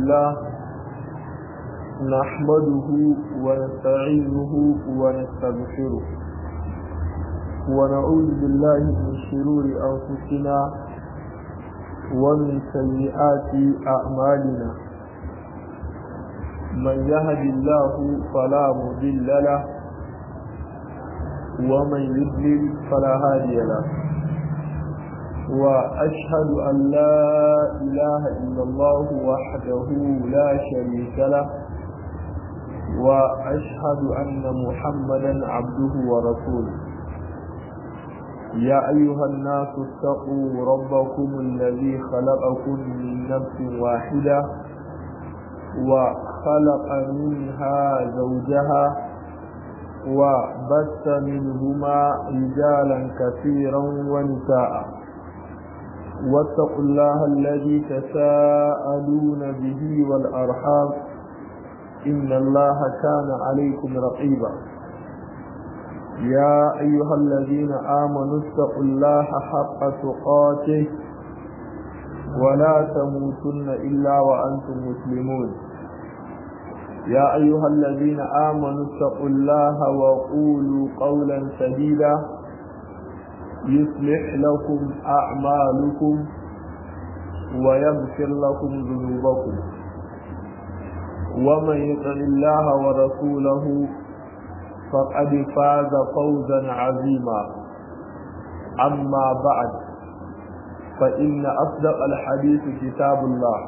لله نحمده ونستعينه ونستغفره ونعوذ بالله من شرور أنفسنا ومن سيئات أعمالنا من يهد الله فلا مضل له ومن يضلل فلا هادي له وأشهد أن لا إله إلا الله وحده لا شريك له وأشهد أن محمدا عبده ورسوله يا أيها الناس اتقوا ربكم الذي خلقكم من نفس واحدة وخلق منها زوجها وبث منهما رجالا كثيرا ونساء واتقوا الله الذي تساءلون به والأرحام إن الله كان عليكم رقيبا يا أيها الذين آمنوا اتقوا الله حق تقاته ولا تموتن إلا وأنتم مسلمون يا أيها الذين آمنوا اتقوا الله وقولوا قولا سديدا يصلح لكم أعمالكم ويغفر لكم ذنوبكم ومن يطع الله ورسوله فقد فاز فوزا عظيما أما بعد فإن أصدق الحديث كتاب الله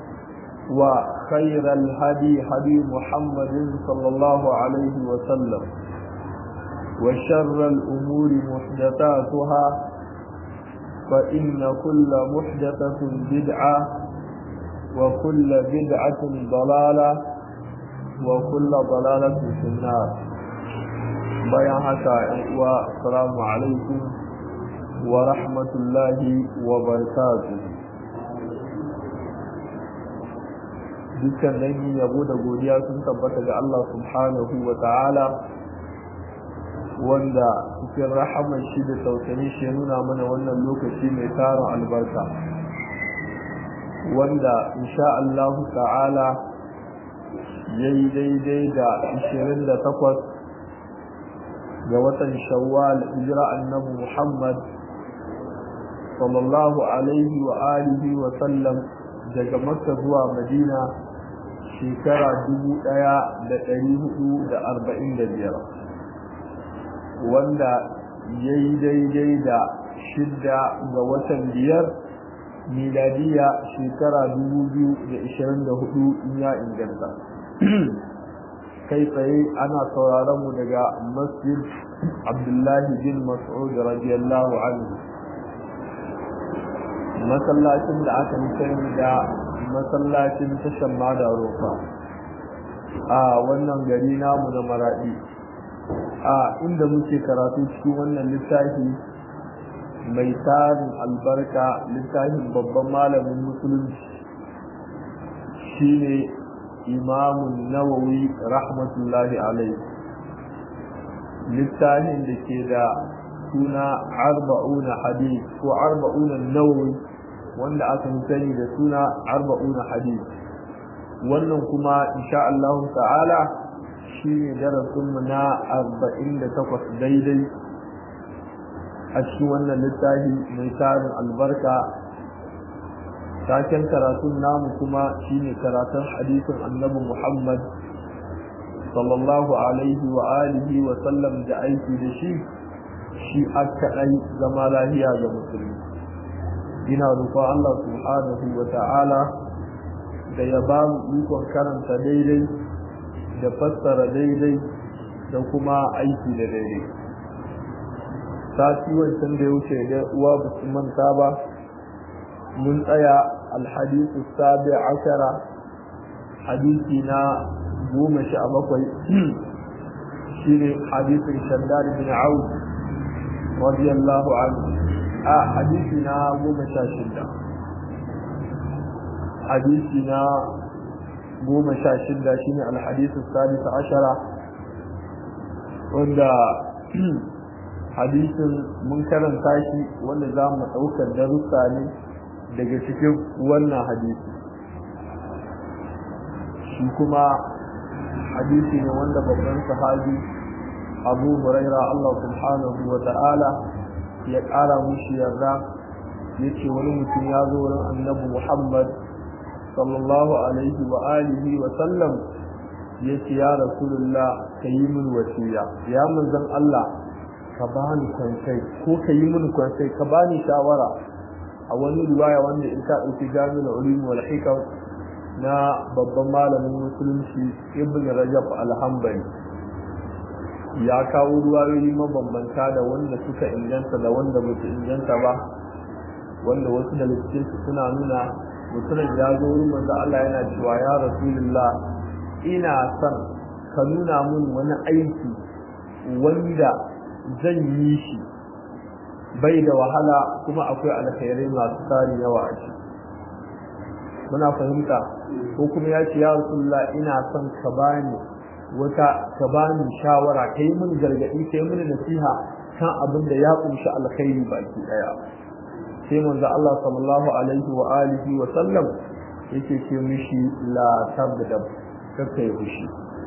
وخير الهدي هدي محمد صلى الله عليه وسلم وشر الأمور محدثاتها فإن كل محدثة بدعة وكل بدعة ضلالة وكل ضلالة في النار بيان حتى والسلام عليكم ورحمة الله وبركاته dukkan dangi yabo da godiya sun tabbata ga Allah subhanahu wa ta'ala wanda cikin rahamar shi da tausayin shi ya nuna mana wannan lokaci mai tarin albarka wanda insha Allah ta'ala ya yi daidai da 28 ga watan shawwal hijira annabi Muhammad sallallahu alaihi wa alihi wa sallam daga Makka zuwa Madina shekara 1445 wanda ya yi daidai da shidda ga watan biyar miladiya shekara 2024 in ya inganta kai tsaye ana sauraron mu daga masjid abdullahi bin mas'ud radiyallahu anhu masallacin da aka sani da masallacin tashan mada rofa a wannan gari namu na maradi a inda muke karatu cikin wannan littafi mai tarin albarka littafin babban malamin musulunci shine imamun nawawi rahmatullahi alaihi littafin da ke da suna arba'una hadith ko arba'una nawawi wanda aka sani da suna arba'una hadith wannan kuma insha Allah ta'ala shine darasinmu na 48 daidai a cikin wannan littafi mai tarin albarka taken karatun namu kuma shine karatun hadisin annabi Muhammad sallallahu alaihi wa alihi wa sallam da aiki da shi shi aka dai zama lahiya ga musulmi ina roƙon Allah subhanahu wa ta'ala da ya ba mu ikon karanta daidai da fassara daidai da kuma aiki da daidai sati wancan da ya wuce da uwa ba su manta ba mun tsaya alhadisu sabi ashara hadisi na goma sha bakwai shine hadisin shaddad bin auf radiyallahu anhu a hadisi na goma sha shida hadisi na goma sha shida shine alhadisu sabi ashara wanda hadisin mun karanta shi wanda za mu ɗaukar darussa ne daga cikin wannan hadisi shi kuma hadisi ne wanda babban sahabi abu huraira Allah subhanahu wa ta'ala ya ƙara mushi yarda ya ce wani mutum ya zo wurin annabi Muhammad sallallahu alaihi wa alihi wa sallam ya ce ya rasulullah ka yi min wasiya ya manzon Allah ka bani kwansai ko ka yi min kwansai ka bani shawara a wani riwaya wanda in ka ɗauki jami'ul ulum wal hikam na babban malamin musulunci ibn rajab al-hanbali ya kawo ruwayoyi mabambanta da wanda suka inganta da wanda ba su inganta ba wanda wasu da cikinsu suna nuna mutumin ya zo wurin manzo Allah yana cewa ya rasulullah ina son ka nuna mun wani aiki wanda zan yi shi bai da wahala kuma akwai alkhairai masu tsari yawa a ciki muna fahimta ko kuma ya ce ya rasulullah ina son ka bani wata ka bani shawara kai mun gargadi kai mun nasiha kan abin da ya kunshi alkhairi baki daya sai manzo Allah sallallahu alaihi wa alihi wa sallam yake ce mishi la tabdab kaka yi fushi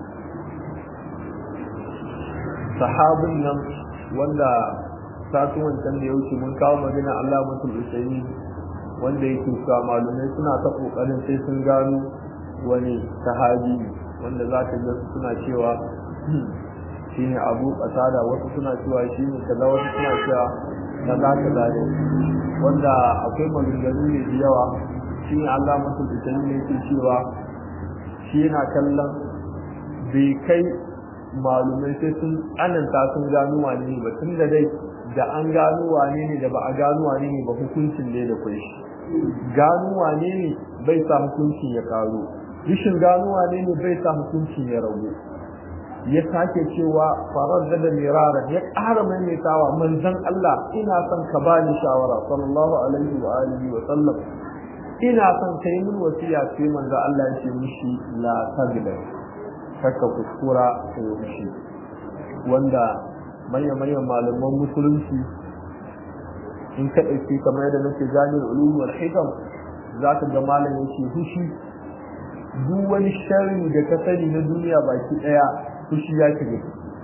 sahabin nan wanda satu wancan da ya wuce mun kawo magana Allah mutul usaini wanda yake cewa malumai suna ta kokarin sai sun gano wani sahabi wanda za ka ga suna cewa shine abu kasada wasu suna cewa shine kaza wasu suna cewa kaza kaza ne wanda akwai maganganu ne da yawa shine Allah mutum da ne yake cewa shi yana kallon bai kai malumai sai sun ananta sun gano wane ne ba tun da dai da an gano wane ne da ba a gano wane ne ba hukuncin ne da kwai shi gano wane ne bai sa hukuncin ya karo rishin gano wane ne bai sa hukuncin ya ragu ya sake cewa farar da da miraran ya ƙara maimaitawa manzon Allah ina son ka bani shawara sallallahu alaihi wa alihi wa sallam ina son kai min wasiya sai manzo Allah ya ce mishi la tagda kaka kuskura ka yi mishi wanda manyan manyan malaman musulunci in ka ɗauki kamar yadda nake jami'ar ulum wal hikam za ka ga malam yake hushi duk wani sharri da ka sani na duniya baki ɗaya fushi ya shiga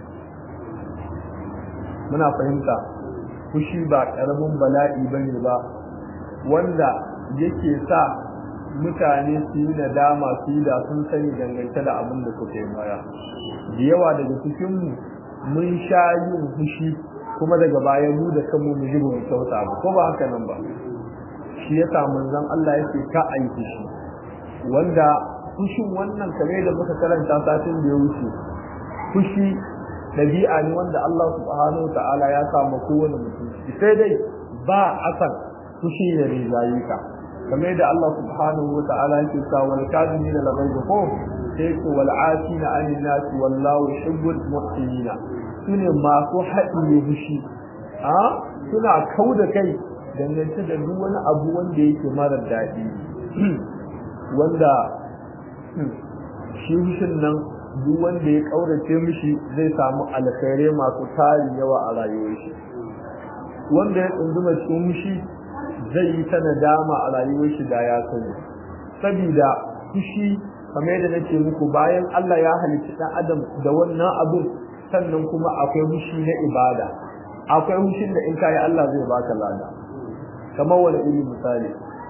muna fahimta fushi ba ƙaramin bala'i bane ba wanda yake sa mutane su yi nadama su yi da sun sani dangance da abin da suka yi baya da yawa daga cikinmu mun sha yin fushi kuma daga baya mu da kanmu mu ji mu kyauta ba ko ba haka nan ba shi yasa manzon Allah yake ka ayi fushi wanda fushin wannan kamar da muka karanta satin da ya wuce fushi dabi'a ne wanda Allah subhanahu wa ta'ala ya samu kowane mutum sai dai ba asan fushi ya rizayi ka kamar da Allah subhanahu wa ta'ala yake cewa wal kadimina la ghayza ko sai ko wal afina anin nas wallahu yuhibbul muhsinina sune masu haɗiye fushi a suna kauda kai dangance da duk wani abu wanda yake mara daɗi wanda shi fushin nan duk wanda ya kaurace mishi zai samu alkhairai masu tarin yawa a rayuwar shi wanda ya tsunduma cikin fushi zai yi ta nadama a rayuwar shi da ya sani saboda fushi kamar yadda nake muku bayan Allah ya halicci dan adam da wannan abin sannan kuma akwai fushi na ibada akwai fushin da in kai Allah zai baka lada kamar wani iri misali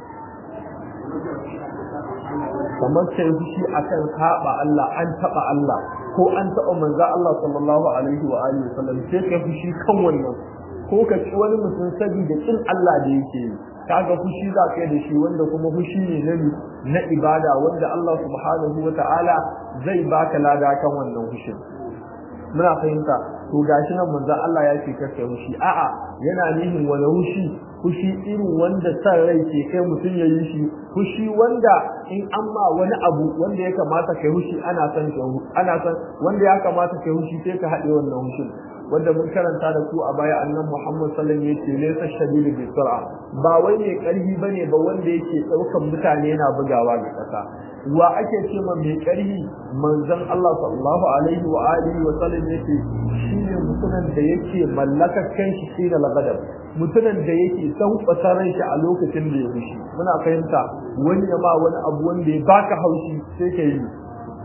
kamar kai fushi akan saba Allah an taba Allah ko an taba manzo Allah sallallahu alaihi wa alihi wasallam sai kai fushi kan wannan ko ka ci wani mutum saboda kin Allah da yake yi kaga fushi za ka yi da shi wanda kuma fushi ne na na ibada wanda Allah subhanahu wa ta'ala zai baka lada kan wannan fushin muna fahimta to gashi nan manzo Allah ya ce kake fushi a'a yana nihin wani fushi fushi irin wanda san rai ke kai mutum ya yi shi fushi wanda in an ma wani abu wanda ya kamata kai fushi ana san ana san wanda ya kamata kai fushi sai ka haɗe wannan fushin wanda mun karanta da ku a baya annan Muhammad sallallahu alaihi wasallam yace laysa shadidu bi sur'a ba wai mai karfi bane ba wanda yake daukan mutane yana bugawa ga kasa wa ake ce ma mai karfi manzon Allah sallallahu alaihi wa alihi wa sallam yace shine mutumin da yake mallakar kanshi shi da lagadar mutumin da yake san kwasaran shi a lokacin da ya fushi muna fahimta wani ya ma wani abu wanda ya baka haushi sai ka yi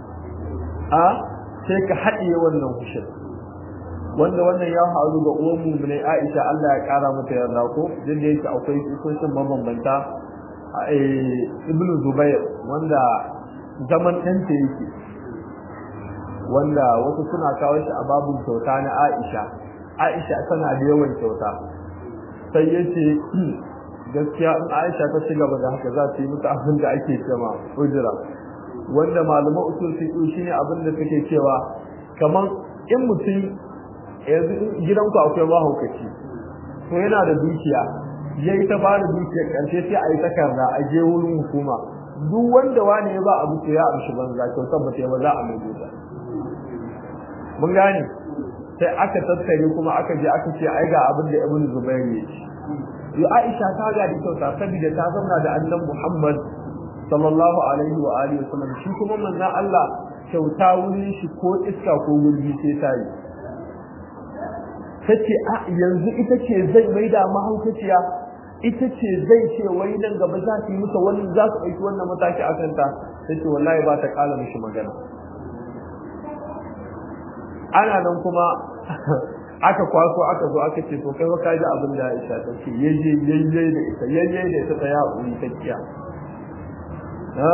a sai ka haɗiye wannan hushin wanda wannan ya faru ga uwan mu'minai Aisha Allah ya kara mata yarda ko din da yake akwai kusosin mabambanta Ibn Zubair wanda zaman ɗanta yake wanda wasu suna kawo shi a babun kyauta na Aisha Aisha tana da yawan kyauta sai yace gaskiya in Aisha ta ci gaba da haka za ta yi musu abin da ake cewa ujira wanda malaman usul fiqh shine abin da suke cewa kaman in mutum yanzu gidanku akwai mahaukaci to yana da dukiya yayi ta bada dukiyar karshe sai a yi takarda a je wurin hukuma duk wanda wani ya ba abu to ya amshi banza kyautar ba ta ba za a mai ta mun gane sai aka tattare kuma aka je aka ce ai ga abin da ibnu zubair ya ce yo aisha ta ga da kyauta saboda ta zauna da annabi muhammad sallallahu alaihi wa alihi wasallam shi kuma manzon Allah kyauta wurin shi ko iska ko gurbi sai ta yi tace a yanzu ita ce zai maida mahaukaciya ita ce zai ce wai nan gaba za su yi musa wani za su ɗauki wannan mataki a kanta tace wallahi ba ta ƙala mishi magana ana nan kuma aka kwaso aka zo aka ce to kai ba ka ji abin da Aisha ta ce yayye yayye da ita yayye da ita ta ya uri ta kiya ha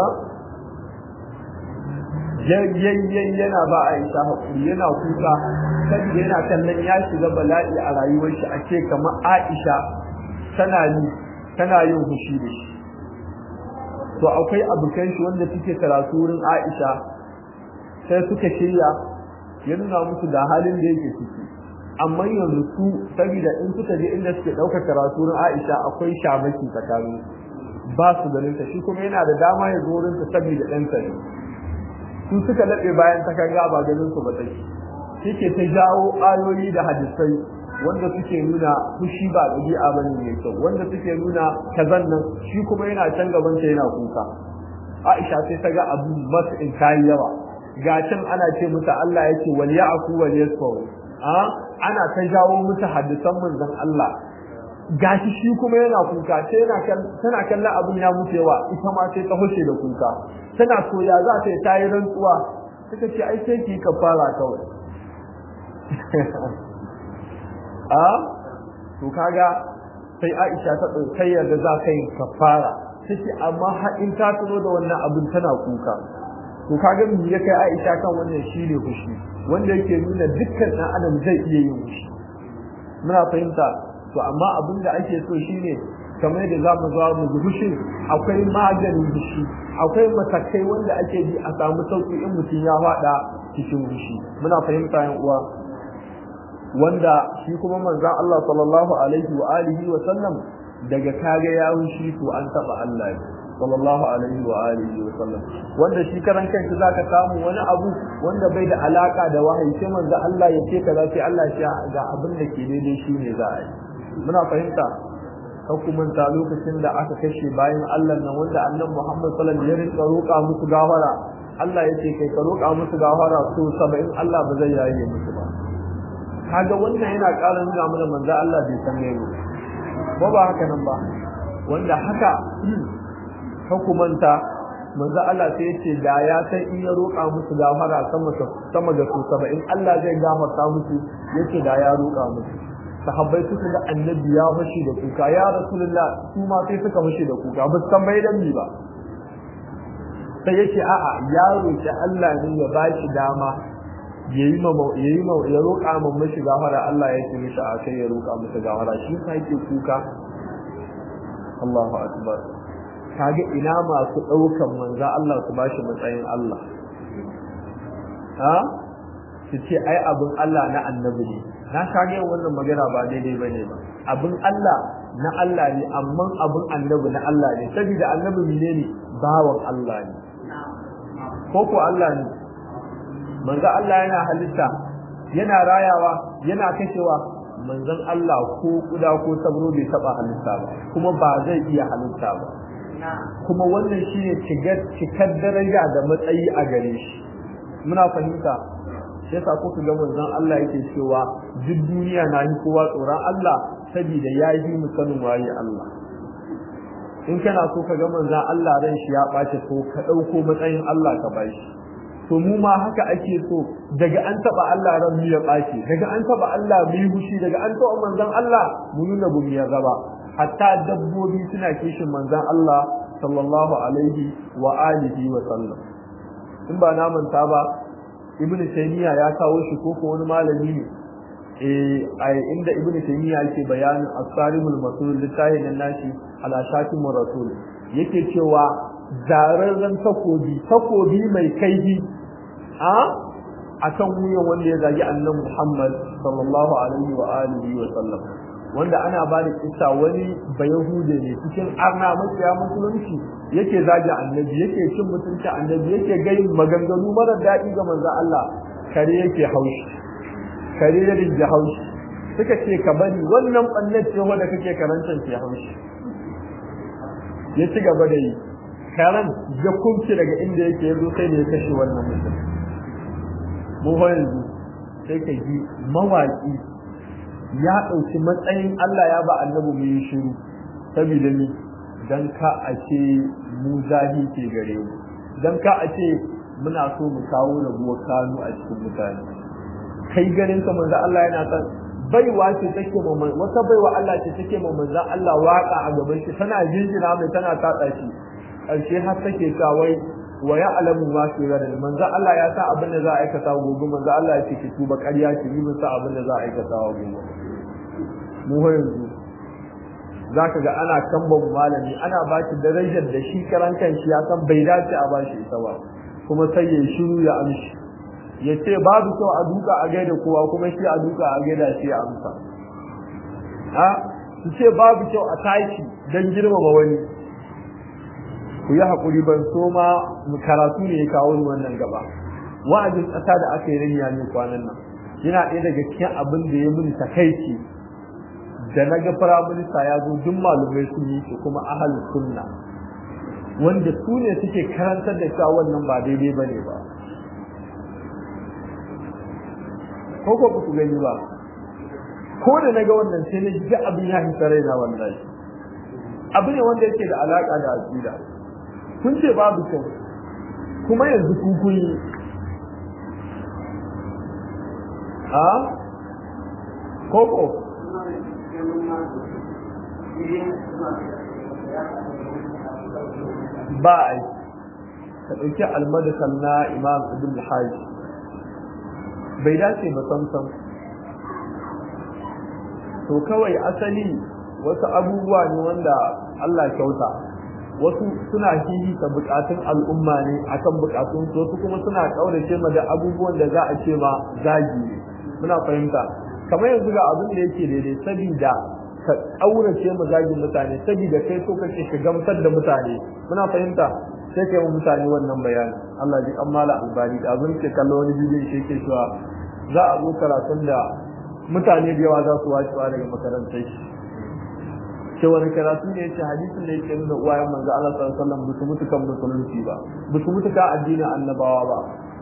yayye yana ba Aisha hakuri yana kuka saboda yana kallon ya shiga bala'i a rayuwar shi a ce kamar Aisha tana yi tana yin fushi da shi to akwai abokan shi wanda suke karatu wurin Aisha sai suka shirya ya nuna musu da halin da yake ciki amma yanzu su saboda in suka je inda suke ɗaukar karatu wurin Aisha akwai shamaki tsakanin ba su ganin ta shi kuma yana da dama ya zo wurin ta saboda ɗansa ne su suka laɓe bayan ta kanga ba ganin su ba take shike ta jawo ayoyi da hadisai wanda suke nuna fushi ba ɗabi'a bane mai kyau wanda suke nuna kazan nan shi kuma yana can gaban ta yana kuka Aisha sai ta ga abu masu in kai yawa ga can ana ce muta Allah yake wal ya'fu wal yasfu a ana ta jawo muta hadisan manzon Allah gashi shi kuma yana kuka sai yana tana kallon abin ya mutu yawa ita ma sai ta hushe da kuka tana so ya za ta yi tayi rantsuwa suka ce ai sai ki kafara kawai a to kaga sai Aisha ta daukai yadda za ka yi kafara take amma har in ta tuno da wannan abin tana kuka to kaga me ya kai Aisha kan wannan shine fushi wanda yake nuna dukkan dan adam zai iya yin fushi muna fahimta to amma abin da ake so shine kamar da za mu zo mu ji fushi akwai maganin fushi akwai matakai wanda ake bi a samu sauki in mutum ya fada cikin fushi muna fahimta yan uwa wanda shi kuma manzon Allah sallallahu alaihi wa alihi wa sallam daga kage ya fushi to an taba Allah sallallahu alaihi wa alihi wa sallam wanda shi karan kanki zaka samu wani abu wanda bai da alaka da wahayi sai manzo Allah ya ce kaza sai Allah ya ga abin da ke daidai shine za a yi muna fahimta hukumanta lokacin da aka kashe bayan Allah nan wanda annabi Muhammad sallallahu alaihi wasallam ya rinka roƙa musu gafara Allah ya ce kai ka roƙa musu gafara so 70 Allah ba zai yaye musu ba kaga wannan yana ƙara nuna mana manzo Allah bai san ne ba ba haka nan ba wanda haka hukumanta manzo Allah sai yace da ya san in ya roƙa musu gafara sama sama da su 70 Allah zai gafarta musu yace da ya roƙa musu sahabbai suka ga annabi ya fashi da kuka ya rasulullah su ma sai suka fashi da kuka ba san bai dan ba sai yace a'a ya roƙi Allah ne ya ba shi dama yayi ma yayi ma ya roƙa ma mishi gafara Allah ya ce mishi a kai ya roƙa masa gafara shi sai yake kuka Allahu akbar kage ina masu daukan manzo Allah su bashi matsayin Allah ha su ce ai abin Allah na annabi ne na kage wannan magana ba daidai bane ba abin Allah na Allah ne amma abin annabi na Allah ne saboda annabi ne ne bawan Allah ne ko ko Allah ne manzo Allah yana halitta yana rayawa yana kashewa manzon Allah ko kuda ko sabro bai taba halitta ba kuma ba zai iya halitta ba kuma wannan shine cikar daraja da matsayi a gare shi muna fahimta sai sa kuka ga manzon Allah yake cewa duk duniya na yi kowa tsoron Allah saboda ya yi mu sanin waye Allah in kana so ka ga manzon Allah ran shi ya bace ko ka dauko matsayin Allah ka bashi to mu ma haka ake so daga an taba Allah ran mu ya bace daga an taba Allah mu yi hushi daga an taba manzon Allah mu nuna bu ya gaba hatta dabbobi suna kishin manzon Allah sallallahu alaihi wa alihi wa sallam in ba na manta ba ibnu taymiya ya kawo shi ko ko wani malami ne eh ai inda ibnu taymiya yake bayanin as-sarimul masul litahin nashi ala shatimur rasul yake cewa zararren takobi takobi mai kaifi a akan wuyan wanda ya zagi annabi Muhammad sallallahu alaihi wa alihi wa sallam wanda ana ba da kissa wani bayahude ne cikin arna makiya musulunci yake zagi annabi yake cin mutunci annabi yake gai maganganu mara daɗi ga manzo Allah kare yake haushi kare ya rinja haushi suka ce ka bari wannan ɓannan ce wanda kake karantar ke haushi ya ci gaba da yi karan ya kumce daga inda yake yanzu sai da ya kashe wannan mutum mu yanzu sai ka ji mawaƙi ya ɗauki matsayin Allah ya ba annabi mu yi shiru saboda ni dan ka a ce mu zahi ke gare mu dan ka a ce muna so mu kawo rabuwar kanu a cikin mutane kai ganin ka manzo Allah yana san baiwa ce take ma wata baiwa Allah ce take ma manzo Allah waka a gaban shi tana jinjina mai tana tatsa shi karshe har take ta wai wa ya'lamu ma fi gadal manzo Allah ya sa abin da za a aikata gobe manzo Allah ya ce ki tuba ƙarya ki yi sa abin da za a aikata gobe mu yanzu zaka ga ana kamban malami ana ba shi darajar da shi karan kanshi ya san bai dace a ba shi ita ba kuma sai ya shiru ya amshi ya ce babu kyau a duka a gaida kowa kuma shi a duka a gaida shi ya amsa ha su ce babu kyau a tashi don girmama wani ku yi haƙuri ban so ma karatu ne ya kawo ni wannan gaba wa'azin ƙasa da aka yi ranya ne kwanan nan yana ɗaya daga cikin abin da ya muni takaici da na ga firaminista ya zo duk malumai sun yi shi kuma ahalin sunna wanda su ne suke karantar da cewa wannan ba daidai ba ne ba ko ko ku gani ba ko da na ga wannan sai na ji abin ya hita raina wallahi abu ne wanda yake da alaka da aqida kun ce babu kyau kuma yanzu ku kun yi a koko ba a yi ka ɗauki almadakal na imam ibn hajj bai dace ba samsam to kawai asali wasu abubuwa ne wanda Allah kyauta wasu suna hihita bukatun al'umma ne akan bukatun su wasu kuma suna kaurace ma da abubuwan da za a ce ma zagi ne muna fahimta kamar yanzu ga abin da yake daidai sabida ka kaurace ma zagin mutane sabida kai so kake ka gamsar da mutane muna fahimta sai kai mu mutane wannan bayani Allah ji kan mala albani da abin ke kallo wani bidiyon shi yake cewa za a zo karatun da mutane da yawa za su wacewa daga makarantar shi ce wani karatu ne yace hadisin da yake nuna uwayen manzo Allah sallallahu alaihi wasallam bisu mutu kan musulunci ba bisu mutu kan addinin annabawa ba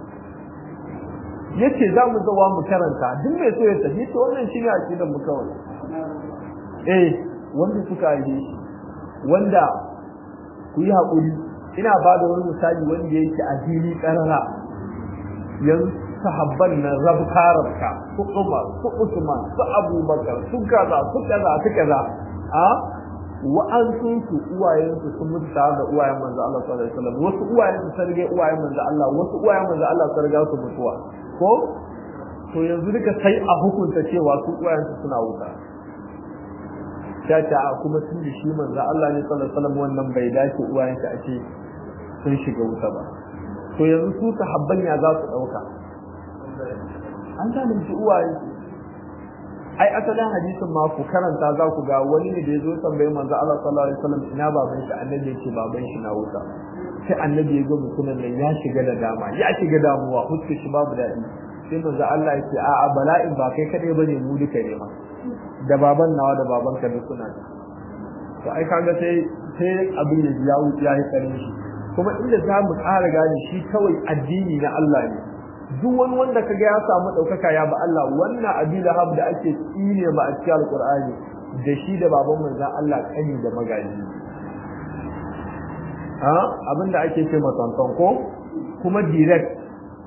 yace za mu zawa mu karanta duk mai so ya tafi to wannan shine aqidar mu kawai eh wanda suka yi wanda ku yi hakuri ina ba da wani misali wanda yake a fili karara yanzu sahabban nan rabka rabka su Umar su Usman su Abubakar su kaza su kaza su kaza a wa'ansun su uwayen su sun mutu tare da uwayen manzo Allah sallallahu alaihi wasallam wasu uwayen su sun rige uwayen manzo Allah wasu uwayen manzo Allah sun riga su mutuwa ko to yanzu duka sai a hukunta cewa su uwayen su suna wuta ta ta kuma sun da shi manzo Allah ne sallallahu alaihi wasallam wannan bai dace uwayen shi a ce sun shiga wuta ba to yanzu su sahabban ya za su dauka an zalunci uwaye ai asalin hadisin ma ku karanta za ku ga wani ne da ya zo tambayi manzo Allah sallallahu alaihi wasallam ina baban shi annabi ya ce baban shi na wuta sai annabi ya ga mutumin nan ya shiga da dama ya shiga damuwa huskar shi babu daɗi sai manzo Allah ya ce a'a bala'in ba kai kadai bane mu duka ne ma da baban nawa da baban ka duk suna to ai kaga sai sai abin ya ya wuce ya yi karin shi kuma inda za mu ƙara gane shi kawai addini na Allah ne duk wani wanda kaga ya samu ɗaukaka ya ba Allah wannan abi lahab da ake tsine ma a cikin alƙur'ani da shi da baban manzon Allah kani da magaji ha abin da ake ce masantan ko kuma direct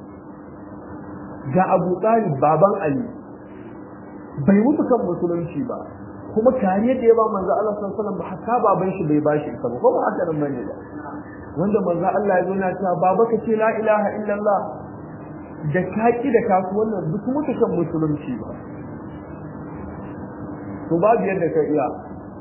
ga Abu Talib baban Ali bai mutu kan musulunci ba kuma kariya da ya ba manzo Allah sallallahu alaihi wasallam hatta baban shi bai bashi ita ba ko ba haka nan bane ba wanda manzo Allah ya zo na cewa baba ka ce la ilaha illallah da kaki da kasu wannan duk mutu kan musulunci ba to babu yadda ka iya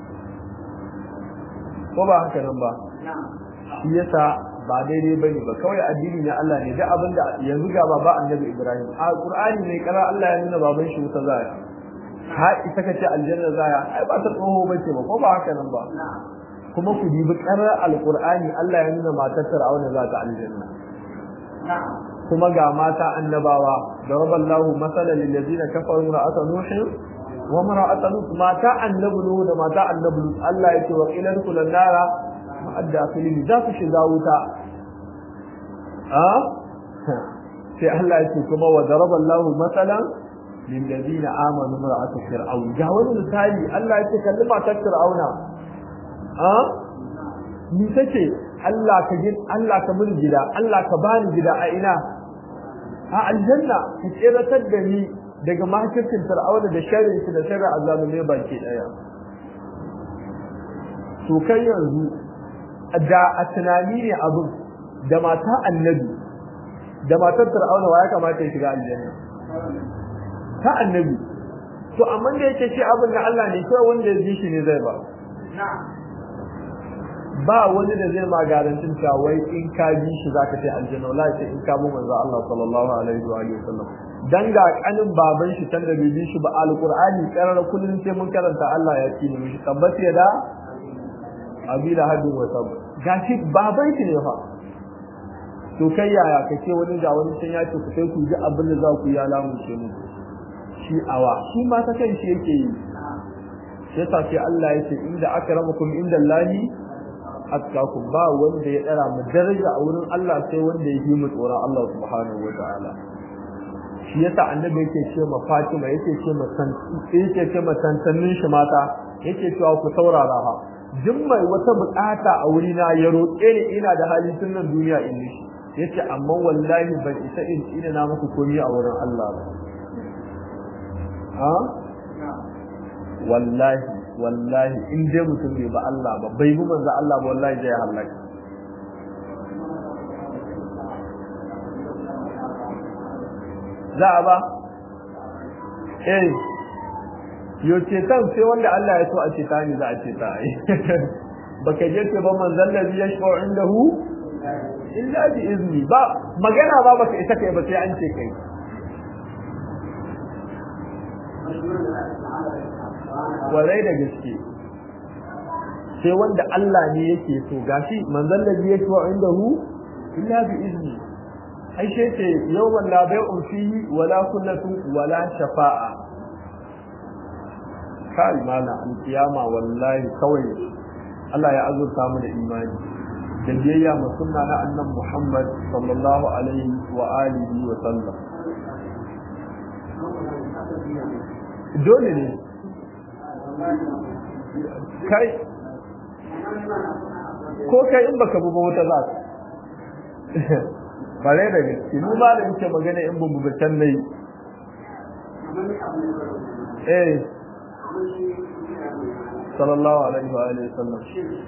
ko ba haka nan ba shi yasa ba daidai bane ba kawai addini na Allah ne da abinda yanzu ga baba annabi Ibrahim a Qur'ani ne kara Allah ya nuna baban shi wuta zaya ha ita kace aljanna zaya ai ba ta tsoho bace ba ko ba haka nan ba kuma ku dibi karar alqur'ani Allah ya nuna matar Fir'auna za ta aljanna kuma ga mata annabawa daraballahu masalan lil ladina kafaru ra'ata nuh wa mar'ata lut mata annabi nuh da mata annabi lut Allah yake wa ila kullun nara ma'adda filin za su shiga wuta a sai Allah yake kuma wa daraballahu masalan lil ladina amanu mar'ata fir'aun ga wani misali Allah yake kalli matar fir'auna a ni take Allah ka gid Allah ka mun gida Allah ka bani gida a ina a aljanna ka tsiratar da ni daga makircin fir'auna da sharrin shi da sharrin azalumai baki daya to kai yanzu da a tunani ne abin da mata annabi da matar fir'auna wa ya kamata ya shiga aljanna ta annabi to amma da yake shi abin da Allah ne kai wanda ya ji shi ne zai ba ba wani da zai ma garantin cewa wai in ka bi shi zaka ce aljanna wallahi sai in ka bi manzo Allah sallallahu alaihi wa alihi wasallam dan ga kanin baban shi tanda bai bi shi ba alqur'ani karar kullun sai mun karanta Allah ya ci mu shi tabbata ya da abila hadin wa sab gashi baban shi ne fa to kai yaya kace wani ga wani can ya ce ku sai ku ji abin da za ku yi alamun ce mu shi awa shi ma ta kan shi yake yi sai ta ce Allah ya ce inda akramakum inda Allahi atkakum ba wanda ya dara mu daraja a wurin Allah sai wanda ya yi mu tsoron Allah subhanahu wa ta'ala shi yasa annabi yake ce ma Fatima yake ce ma san yake ce ma tantannin shi mata yake cewa ku saurara ha duk mai wata bukata a wuri na ya roƙe ni ina da hali tun nan duniya in shi yace amma wallahi ban isa in ina na muku komai a wurin Allah ba ha wallahi wallahi in dai mutum bai ba Allah ba bai bi manzo Allah ba wallahi zai halaka za a ba eh yo cetan sai wanda Allah ya so a ceta ni za a ceta ai baka je ce ba manzon ladhi yashfa'u indahu illa bi izni ba magana ba baka isa kai ba sai an ce kai warai da gaske sai wanda Allah ne yake so gashi manzon ladhi yashfa'u indahu illa bi izni ai sai ce yawman la bai'un fihi wala kullatu wala shafa'a kai mana alkiyama wallahi kawai Allah ya azurta mu da imani da biyayya ma sunna na annabi Muhammad sallallahu alaihi wa alihi wa sallam dole ne kai ko kai in baka buba wata za ka bare da gaske mu ba da yake magana in bubu ba can nayi eh sallallahu alaihi wa alihi sallam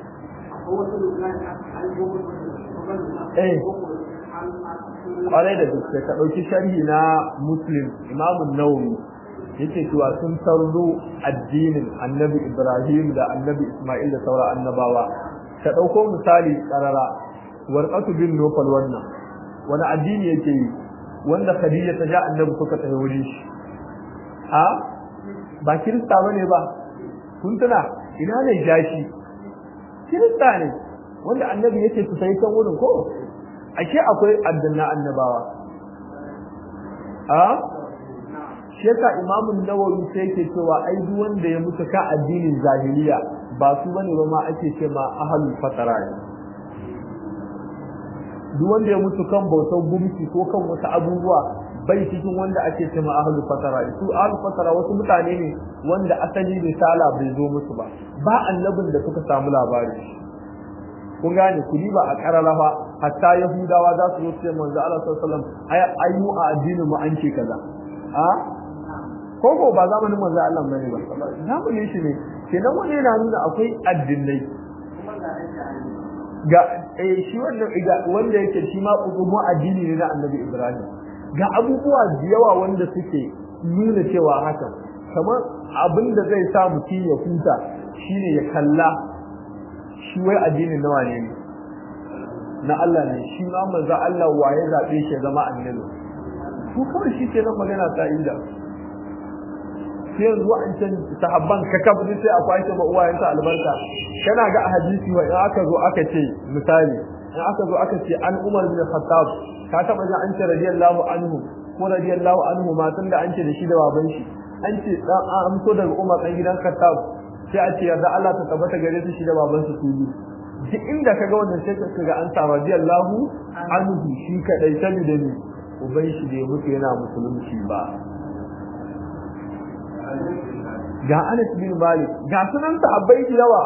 eh kwarai da gaske ka ɗauki sharhi na muslim imamun nawawi yake cewa sun sarro addinin annabi ibrahim da annabi isma'il da sauran annabawa ka ɗauko misali ƙarara warqatu bin nufal wannan wani addini yake yi wanda khadija ta ja annabi suka tafi wuri shi a ba kirista bane ba kun tuna ina ne jashi kirista ne wanda annabi yake su sai kan wurin ko ashe akwai addana annabawa a shi yasa imamun nawawi sai yake cewa ai duk wanda ya mutu ka addinin zahiriya ba su bane ba ma ake ce ma ahlul fatara ne duk wanda ya mutu kan bautar gumki ko kan wasu abubuwa bai cikin wanda ake ce ma ahlul fatara su ahlul fatara wasu mutane ne wanda asali risala bai zo musu ba ba annabin da suka samu labari kun gane ku ba a kararrafa hatta yahudawa za su zo su ce manzo Allah sallallahu alaihi wasallam ai ai mu a addinin mu an ce kaza a ko ko ba zamanin manzo Allah bane ba zamanin shi ne kenan wani yana nuna akwai addinai ga eh shi wannan wanda yake shi ma mu addini ne na Annabi Ibrahim ga abubuwa da yawa wanda suke nuna cewa haka kamar abin da zai sa mutum ya huta shine ya kalla shi wai addinin nawa ne ne na Allah ne shi ma manzo Allah waye zabe shi zama annabi ko kawai shi ke nan magana ta inda sai yanzu an can sahabban ka kafa sai a kwashe ma uwayen ta albarka kana ga a hadisi wa in aka zo aka ce misali in aka zo aka ce an Umar bin Khattab ka taba ji an ce radiyallahu anhu ko radiyallahu anhu ma tunda an ce da shi da baban shi an ce dan an amso daga Umar dan gidan Khattab sai a ce yarda Allah ta tabbata gare su shi da baban su su duk inda kaga wannan sai kaga an sa radiyallahu anhu shi kadai sani da ni uban shi da mutu yana musulunci ba ga Anas bin Malik ga sunan sahabbai da yawa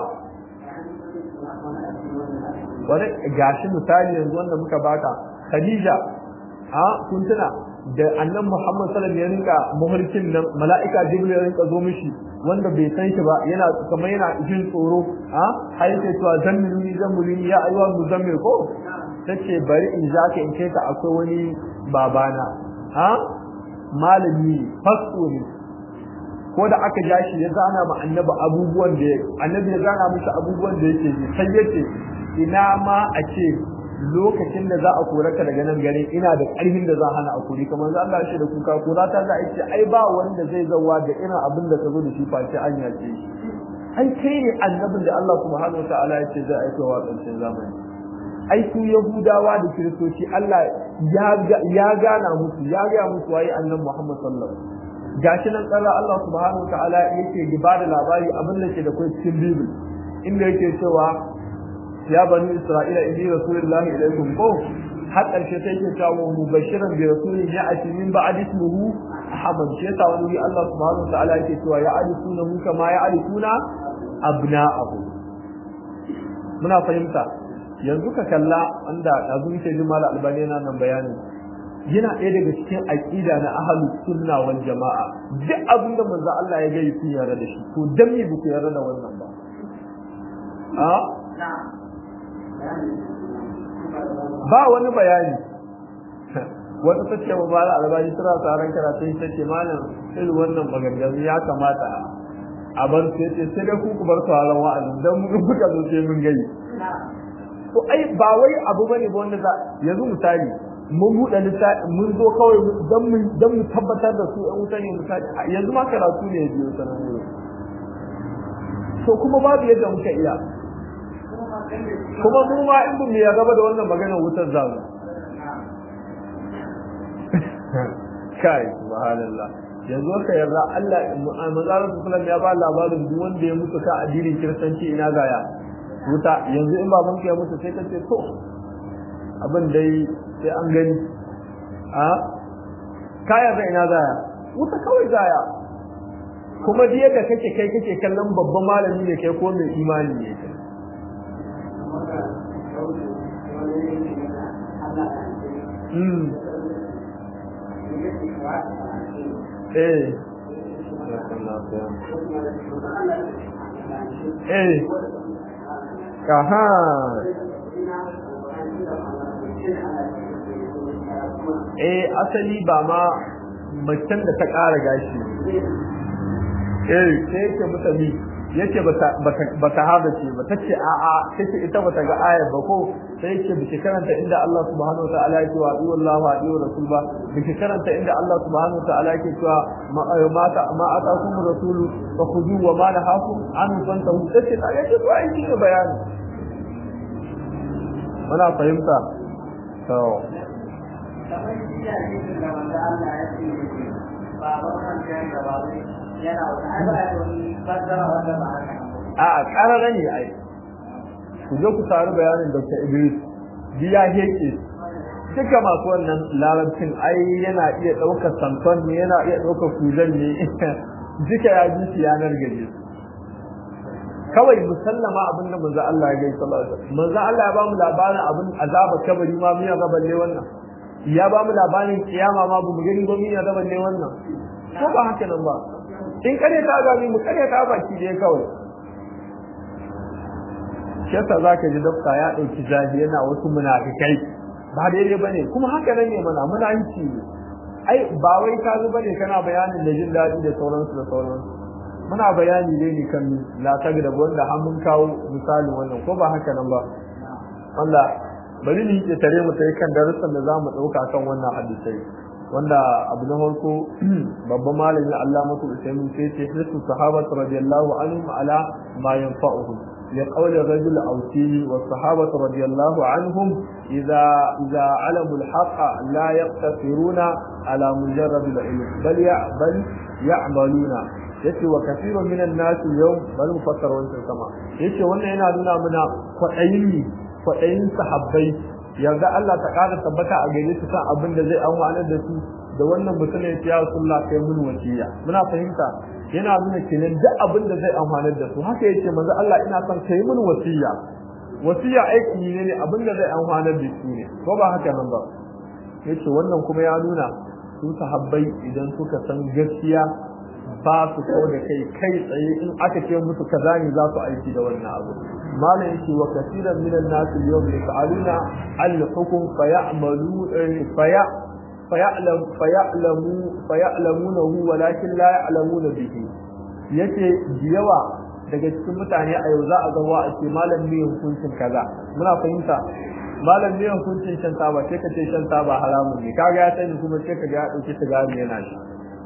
wani gashi misali yanzu wanda muka baka Khadija ha kun tuna da annan Muhammad sallallahu alaihi wasallam ya rinka muhurkin nan mala'ika Jibril ya rinka zo mishi wanda bai san shi ba yana kamar yana jin tsoro ha har yake cewa zammiluni zammiluni ya ayyuha muzammil ko tace bari in zaka in kai ka akwai wani babana ha malami fasto ne ko da aka ja shi ya zana ma annabi abubuwan da annabi ya zana mishi abubuwan da yake ji sai yace ina ma a ce lokacin da za a kore ka daga nan gare ina da ƙarfin da za hana a kore kamar za Allah shi da kuka kora ta za a ce ai ba wanda zai zawa da irin abin da ka zo da shi face an yace shi ai kai ne annabin da Allah subhanahu wa ta'ala ya ce zai aika wa ƙarshen zamani ai su yahudawa da kiristoci Allah ya gana musu ya ga musu waye annabi Muhammad sallallahu alaihi wasallam gashi nan tsara Allah subhanahu wa ta'ala yake ba da labari abin da ke da kai cikin Bible inda yake cewa ya bani Isra'ila inni rasulullahi ilaikum ko har karshe sai yake cewa mubashiran bi rasulin ya'ti min ba'd ismihi Ahmad shi yasa wani Allah subhanahu wa ta'ala yake cewa ya alifuna mu kama ya alifuna abna'ahu muna fahimta yanzu ka kalla wanda ɗazu muke jin mala albani yana nan bayani yana ɗaya daga cikin aƙida na ahalu sunna wal jama'a duk abin da manzo Allah ya gaya kun yarda da shi to dan me ku yarda da wannan ba a ba wani bayani wata ta ce mala albani tana tsaron karatu ta ce malam irin wannan maganganu ya kamata a bar su yace sai dai ku ku bar sauran wa'azin dan mun kuka zo sai mun gani to ai ba wai abu bane ba wanda za yanzu misali mun buɗe littafi mun zo kawai dan mu dan mu tabbatar da su an wuta ne misali yanzu ma karatu ne biyo sanan ne to kuma babu yadda muka iya kuma mu ma in mu ya gaba da wannan maganar wutar zamu kai subhanallah yanzu ka yarda Allah manzalar sallallahu ya ba labarin duk wanda ya mutu ka addinin kiristanci ina gaya wuta yanzu in baban ya mutu sai ka ce to abin dai sai an gani a kaya zai ina zaya wuta kawai zaya kuma da yadda kake kai kake kallon babban malami ne kai ko mai imani ne kai Mm. Eh. Eh. Aha. eh asali ba ma macen da ta ƙara gashi eh sai yake mutane yake ba ta haɗa ce ba ta ce a'a sai ce ita bata ga ayar ba ko sai yake biki karanta inda Allah subhanahu wataala yake wa ayu Allah wa ayu rasul ba biki karanta inda Allah subhanahu wataala yake cewa ma ta ma atakum rasul fa khudhu wa ma nahakum an fantahu sai ce yake to ai shi bayani muna fahimta to a ƙarara ne ai ku je ku taru bayanin dr idris biya heke duka masu wannan larabcin ai yana iya ɗaukar santon ne yana iya ɗaukar kuzan ne duka ya ji su yanar gaje kawai musallama abin da manzo Allah ya gaisa sallallahu alaihi wasallam manzo Allah ya ba mu labarin abin azaba kabari ma miya ga balle wannan ya ba mu labarin kiyama ma bu gani ba miya ga balle wannan ko ba haka nan ba in kare ta ga mu kare ta baki da kawai shi yasa zaka ji dokta ya dauki zafi yana wasu munafikai ba daidai bane kuma haka nan ne mana munafici ai ba wai ka zo bane kana bayanin da jin daɗi da sauransu da sauransu muna bayani dai ne kan la da wanda har mun kawo misali wannan ko ba haka nan ba Allah bari ni ke tare mu sai kan darussan da zamu dauka kan wannan hadisai wanda abu na farko babban malami Allah mutu Usaimin sai ce hisu sahabatu radiyallahu anhum ala ma yanfa'uhum لقول الرجل أوتيني والصحابة رضي الله عنهم إذا إذا علموا الحق لا يقتصرون على مجرد العلم بل بل يعملون yace wa kathirun minan nas yau bari mu fassara wancan sama yace wannan yana nuna mana kwadayin kwadayin sahabbai yarda Allah ta kada tabbata a gare su kan abin da zai amfana da su da wannan mutum ya ce ya Rasulullah kai mun wasiya muna fahimta yana nuna kenan duk abin da zai amfana da su haka yace manzo Allah ina son kai mun wasiya wasiya aiki ne ne abin da zai amfana da su ne ko ba haka nan ba yace wannan kuma ya nuna su sahabbai idan suka san gaskiya ba su kawo da kai kai tsaye in aka ce musu kaza ne za su aiki da wannan abu malam yake wa kasiran minan nasu yawm yaf'aluna al-hukm fa ya'malu fa ya فيعلم فيعلموا فيعلمونه ولكن لا يعلمون به yace yawa daga cikin mutane a yau za a ga wa ake malam ne hukuncin kaza muna fahimta malam ne hukuncin shan taba sai ka ce shan taba haramun ne kaga ya sani kuma sai ka ga ya dauki sigari yana shi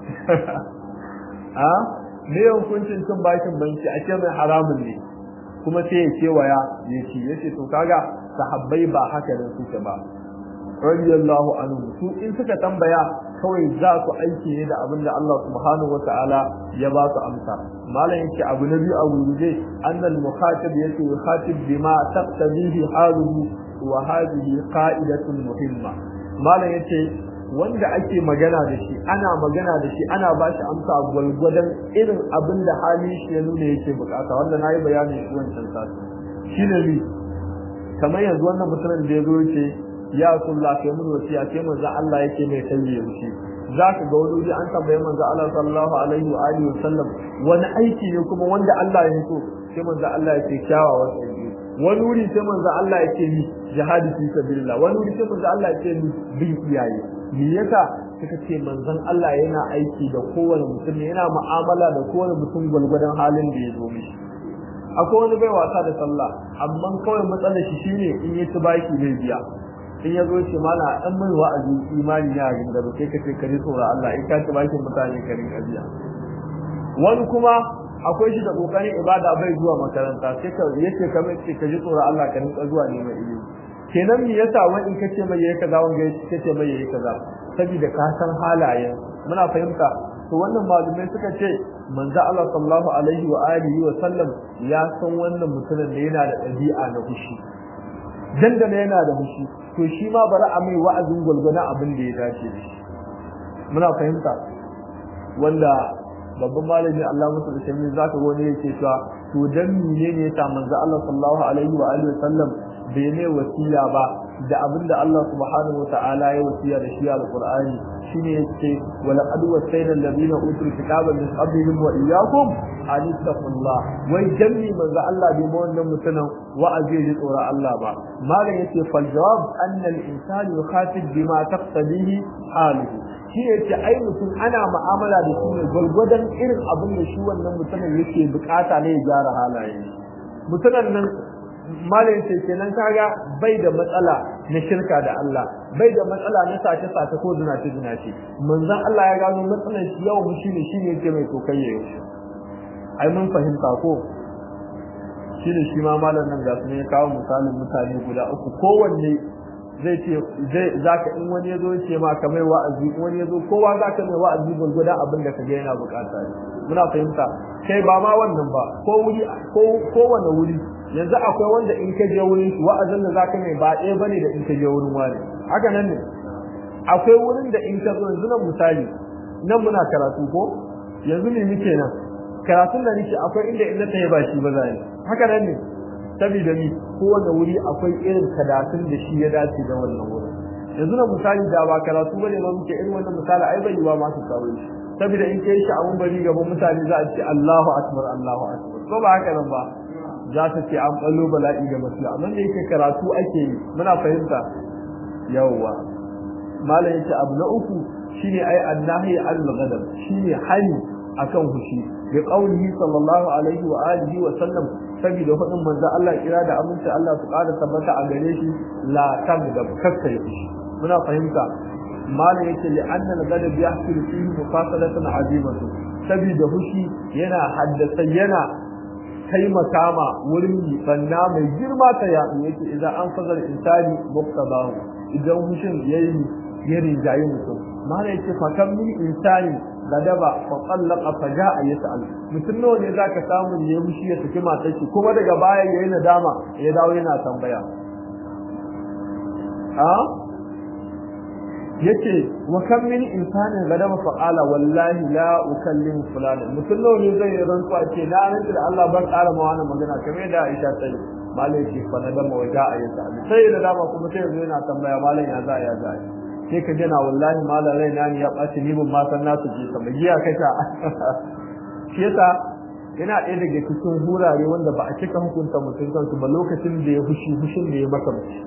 a ne hukuncin cin bashin banki a ce mai haramun ne kuma sai ya kewaya ya ci yace to kaga sahabbai ba haka ne suke ba radiyallahu anhu su in suka tambaya kawai za su aiki ne da abin da Allah subhanahu wataala ya ba su amsa malam yake abu na biyu a gurguje annal mukhatib yake yukhatib bima taqtadihi haluhu wa hadhihi qa'idatun muhimma malam yace wanda ake magana da shi ana magana da shi ana ba shi amsa gwalgwadon irin abin da halin shi ya nuna yake bukata wanda nayi bayani shi wancan sati shine ni kamar yanzu wannan mutumin da ya zo yace ya kulla kai mun wasiya sai manzo Allah yake mai sanye wuce zaka ga wani wuri an tambaye manzo Allah sallallahu alaihi wa alihi wasallam wani aiki ne kuma wanda Allah ya so sai manzo Allah yake kyawawan aiki wani wuri sai manzo Allah yake ni jihadi fi sabilillah wani wuri sai manzo Allah yake ni bin iyaye me yasa suka ce manzon Allah yana aiki da kowane mutum yana mu'amala da kowane mutum gwalgwadon halin da ya zo mishi akwai wani bai wasa da sallah amma kawai matsalar shi shine in yi baki bai biya in ya zo ce mana dan mai wa'azi imani ne a gindaro sai ka ce ka ji tsoron Allah in ka ci bakin mutane ka rinka biya wani kuma akwai shi da kokarin ibada bai zuwa makaranta sai ka yace ka mai ce ka ji tsoron Allah ka rinka zuwa neman ilimi kenan me yasa wani in kace mai yayi kaza wanda kace mai yayi kaza saboda ka san halayen muna fahimta to wannan malumai suka ce manzo Allah sallallahu alaihi wa alihi wa sallam ya san wannan mutumin da yana da ɗabi'a na fushi dandana yana da fushi to shi ma bari a mai wa'azin gwalgwana abin da ya dace da shi muna fahimta wanda babban malami Allah musu da shami zaka ga wani yake cewa to dan menene yasa manzo Allah sallallahu alaihi wa alihi wasallam bai ne wasiya ba da abin da Allah subhanahu wataala ya wasiya da shi alqur'ani shine yace wala qad wasayna alladhina utul kitaba min qablihim wa iyyakum an taqullah wai jami manzo Allah bai ma wannan mutanen wa'azi ya tsora Allah ba malam yace fal jawab anna al insani yukhatib bima taqtadihi haluhu shi yace ai mutum ana mu'amala da shi ne gwargwadon irin abin da shi wannan mutumin yake bukata ne ya gyara halaye mutumin nan malam ce kenan kaga bai da matsala na shirka da Allah bai da matsala na sace sace ko zinace zinace manzon Allah ya gano matsalar shi yawan mu shine shine yake mai kokayya yau ai mun fahimta ko shine shi ma malam nan ga su ne kawo misalin mutane guda uku kowanne zai ce zai zaka in wani yazo ya ce ma ka mai wa'azi in wani yazo kowa zaka mai wa'azi gurguda abin da kaga yana bukata muna fahimta kai ba ma wannan ba ko wuri ko kowane wuri yanzu akwai wanda in ka je wurin wa'azin da zaka mai ba ɗaya bane da in ka je wurin wani haka nan ne akwai wurin da in ka zo yanzu nan misali nan muna karatu ko yanzu me muke nan karatun da nake akwai inda inda ta yi ba shi ba zai haka nan ne saboda ni kowane wuri akwai irin kadatun da shi ya dace da wannan wurin yanzu na misali da ba karatu bane ma muke irin wannan misali ai bai yiwa ma su kawo shi saboda in kai shi a mun bari gaban mutane za a ce Allahu akbar Allahu akbar ko ba haka nan ba za ta ce an ballo bala'i ga masala amma da yake karatu ake yi muna fahimta yawwa malam yace abu na uku shine ai annahi al-ghadab shine hani akan hushi bi qawlihi sallallahu alaihi wa alihi wa sallam saboda hudin manzo Allah kira da aminci Allah su ƙara tabbata a gare shi la tabda kakkai hushi muna fahimta malam yace li anna al-ghadab yahsul fihi mufasalatan azimatu saboda hushi yana haddasa yana taimaka ma wurin banna mai girma ta yaɗu yake idan an fazar insani muktabahu idan hushin yayi ya rinjaye mutum mana yake fakan min insani gadaba fa qallaqa fa jaa yas'al mutum nawa ne zaka samu ne ya mushi ya saki matar shi kuma daga baya yayi nadama ya dawo yana tambaya ha yace wa kam min insanin gadaba fa qala wallahi la ukallimu fulana mutum nawa ne zai rantsuwa ce na rantsa da Allah ban ƙara ma wannan magana kamar da Aisha ta yi malai ce fa nadama wa jaa yas'al sai da dama kuma sai yanzu yana tambaya malai ya za ya za sai ka jana wallahi malam raina ne ya ɓaci ni ban ma san nasu ce kamar giya kasha shi yasa yana ɗaya daga cikin hurare wanda ba a cika hukunta mutum kansu ba lokacin da ya fushi fushin da ya maka mace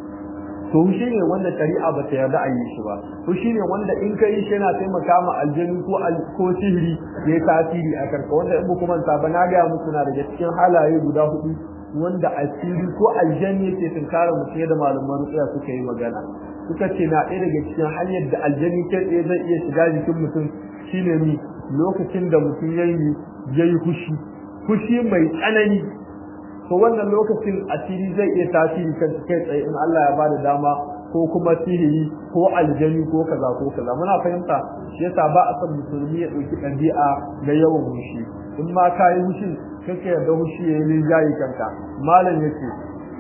to fushi ne wanda shari'a ba ta yarda a yi shi ba fushi ne wanda in ka yi shi yana taimaka ma aljanu ko ko sihiri ya yi tasiri a karka wanda in ba manta ba na gaya muku na daga cikin halaye guda hudu wanda asiri ko aljanni yake tunkara mutum da malaman rutsaya suka yi magana suka ce na ɗaya daga cikin hanyar da aljani ke tsaye zai iya shiga jikin mutum shine mi lokacin da mutum ya yi ya yi fushi fushi mai tsanani to wannan lokacin asiri zai iya tasiri kan kai tsaye in Allah ya bada dama ko kuma sihiri ko aljani ko kaza ko kaza muna fahimta shi yasa ba a son musulmi ya ɗauki ɗabi'a ga yawan fushi in ma ka yi fushi kake yarda fushi ya yi linjayi kanka malam yace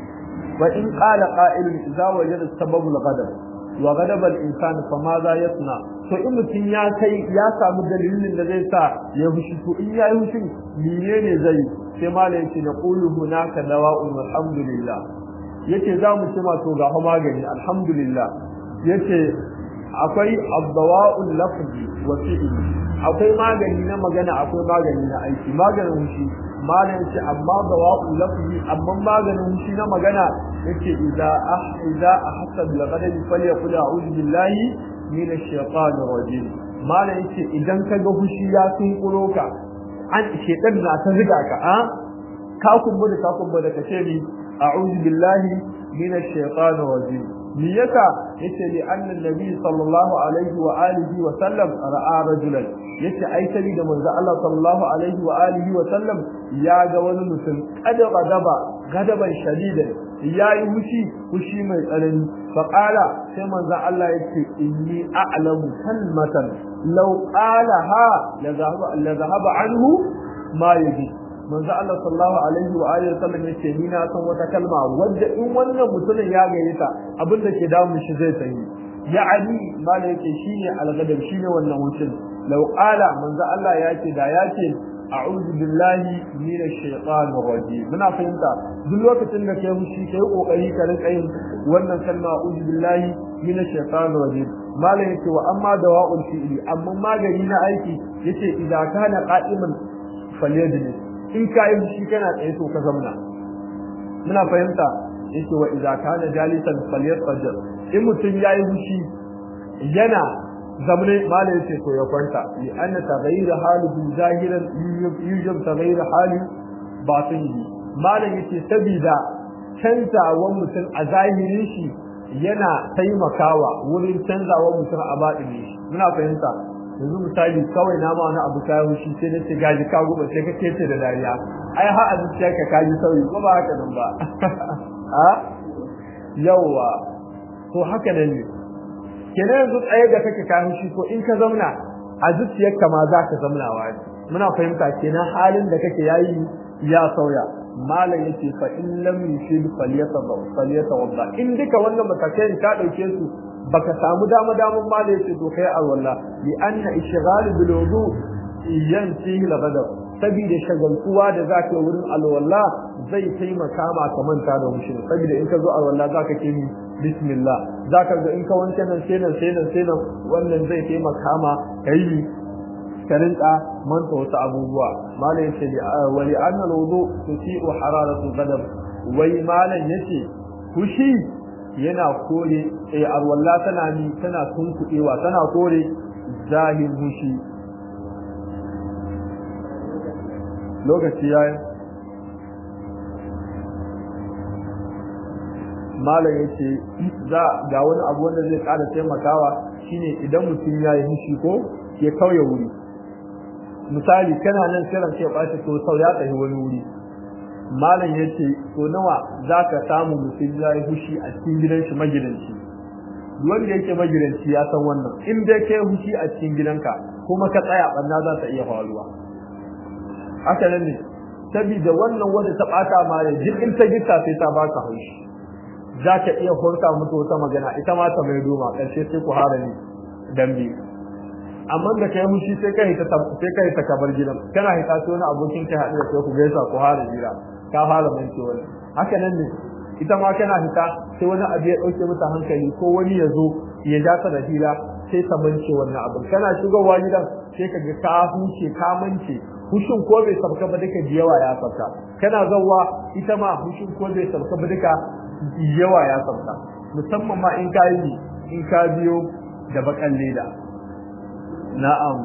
وإن قال قائل إذا وجد السبب الغضب وغضب الإنسان فماذا يصنع to in mutum ya kai ya samu dalilin da zai sa ya fushi to in ya yi fushin menene zai sai malam yace na qulu hunaka dawa'un alhamdulillah yace za mu ce ma to ga magani alhamdulillah yace akwai abdawa'ul lafzi wa fi'li akwai magani na magana akwai magani na aiki maganin fushi malam ce amma dawa'ul lafzi amma maganin shi na magana yake idza ah idza ahassa bil ghadab falyaqul a'udhu billahi minash shaitanir rajim malam yace idan kaga fushi ya tunkuro ka an shedan na ta ziga ka a ka kumbu da ka kumbu da kace ni a'udhu billahi minash shaitanir rajim me yasa yace li anna nabi sallallahu alaihi wa alihi wa sallam ra'a rajulan yace ai sabi da manzo Allah sallallahu alaihi wa alihi wa sallam ya ga wani mutum kada gadaba gadaban shadidan yayi hushi hushi mai tsanani fa qala sai manzo Allah yace inni a'lamu kalmatan law qalaha la zahaba la zahaba anhu ma yaji manzo Allah sallallahu alaihi wa alihi wa sallam yace ni na san wata kalma wanda in wannan mutumin ya gaye ta abinda ke damun shi zai sani ya'ani mala yake shine al-ghadab shine wannan wucin law qala manzo Allah yake da yake a'udhu billahi minash shaitanir rajim muna fahimta duk lokacin da kai hushi kai kokari ka rinka yin wannan kalma a'udhu billahi minash shaitanir rajim mala yake wa amma dawa'ul fi'li amma magani na aiki yace idza kana qa'iman falyadlis in kai hushi kana tsaye to ka zamna muna fahimta yace wa idza kana jalisan falyatfajr in mutum yayi hushi yana zamne mala yace to ya kwanta li anna taghayyur halihi zahiran yujab taghayyur hali batinihi mala yace sabida canzawan mutum a zahirin shi yana taimakawa wurin canzawan mutum a batinin shi muna fahimta yanzu misali kawai na ma wani abu kayan shi sai na ce gaji ka guba sai ka kece da dariya ai har a zuciyarka ka ji sauyi ko ba haka nan ba a yawwa to haka nan ne kenan yanzu tsaye da kake kayan shi ko in ka zauna a zuciyarka ma za ka zamnawa ne muna fahimta kenan halin da kake yayi ya sauya malam yace fa in lam yushid falyatawa falyatawadda in duka wannan matakai ka dauke su baka samu dama daman malam yace to kai a wallah li anna ishghal bil wudu yansihi al ghadab saboda shagaltuwa da za ka yi wurin alwala zai taimaka ma ka manta da mushin saboda in ka zo alwala za ka ce bismillah za ka ga in ka wanke nan sai nan sai nan sai nan wannan zai taimaka ma ka yi ka rinka manta wasu abubuwa malam yace wa li anna al-wudu tusi'u hararatu ghadab wai malam yace fushi yana kore eh alwala tana ni tana tunkuɗewa tana kore zahir fushi lokaci yayi malam yace za ga wani abu wanda zai ƙara taimakawa shine idan mutum ya yi fushi ko ya kauye wuri misali kana nan kiran sai ba to sau ya tafi wani wuri malam yace to nawa zaka samu mutum ya yi fushi a cikin gidan shi magidanci wanda yake magidanci ya san wannan in dai kai fushi a cikin gidanka kuma ka tsaya banna za ta iya faruwa haka nan ne saboda wannan wanda ta bata ma da jikin ta gita sai ta baka haushi za ka iya horta mutu wata magana ita ma ta mai doma ƙarshe sai ku hara ni dambe amma da kai mushi sai kai ta sai kai ta kabar gidan kana hita sai wani abokin kai haɗu da kai ku gaisa ku hara jira ka fara mance wani haka nan ne ita ma kana hita sai wani abu ya ɗauke mata hankali ko wani ya zo ya ja ta da hira sai ta mance wannan abin kana shigowa gidan sai ka ga ka huce ka mance hushin ko bai sabka ba duka yawa ya sabka kana zawwa ita ma hushin ko bai sabka ba duka yawa ya sabka musamman ma in ka yi in ka biyo da bakan leda na'am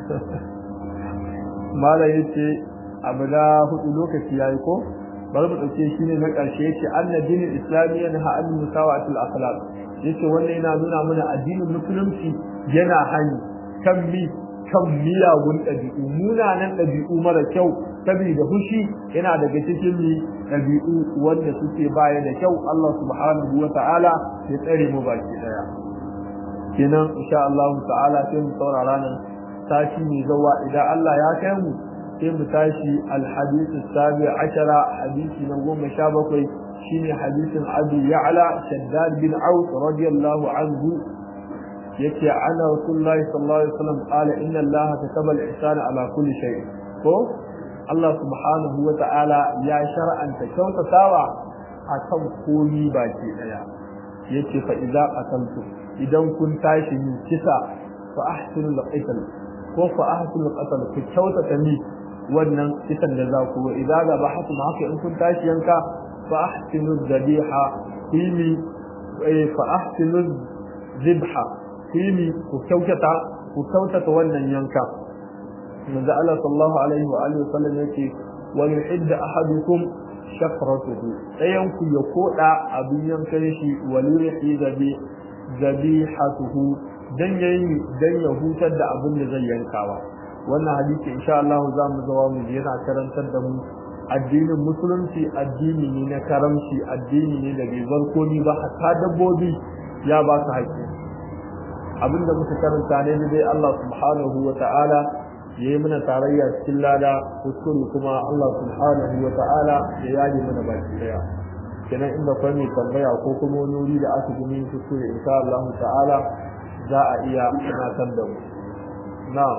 mala yace abu da hudu lokaci yayi ko bari mu dauke shi ne na karshe yace annabinin islami yana ha an musawatul akhlaq yace wannan yana nuna mana addinin musulunci yana hani kan mi kan miyagun ɗabi'u munanan ɗabi'u mara kyau saboda fushi yana daga cikin mi ɗabi'u wanda suke baya da kyau Allah subhanahu wa ta'ala ya tsare mu baki daya kenan insha Allah ta'ala sai mu saurara nan tashi mai zawa idan Allah ya kai mu sai mu tashi alhadith sabi ashara hadisi na goma sha bakwai shine hadisin Abi Ya'la Shaddad bin Aus radiyallahu anhu yake ana Rasulullahi sallallahu alaihi wasallam qala inna Allah kataba al-ihsana ala kulli shay ko Allah subhanahu wa ta'ala ya shar'anta kyautatawa akan komi baki daya yace fa idza qataltu idan kun tashi yin kisa fa ahsinu al-qitl ko fa ahsinu al-qatl ku kyautata ni wannan kisan da za ku idza ga bahatu haka in kun tashi yanka fa ahsinu dhabiha kimi fa ahsinu dhibha kimi ku kyautata ku kyautata wannan yanka manzo Allah sallallahu alaihi wa alihi wasallam yake wa yuhidda ahadukum shafratuhu dayan ku ya koda abin yankan shi wa yurihi dhabi zabihatuhu dan yayi dan ya hutar da abin da zai yankawa wannan hadisi insha Allah za mu zawa mu yana karantar da mu addinin musulunci addini ne na karamci addini ne da bai zarko ni ba hatta dabbobi ya ba su haƙƙi abinda muka karanta ne dai Allah subhanahu wa ta'ala ya yi mana tarayya cikin lada kuskure kuma Allah subhanahu wa ta'ala ya yaji mana baki daya kenan inda kwai mai tambaya ko kuma wani wuri da aka gumi kuskure insha Allah ta'ala za a iya tunatar da mu na'am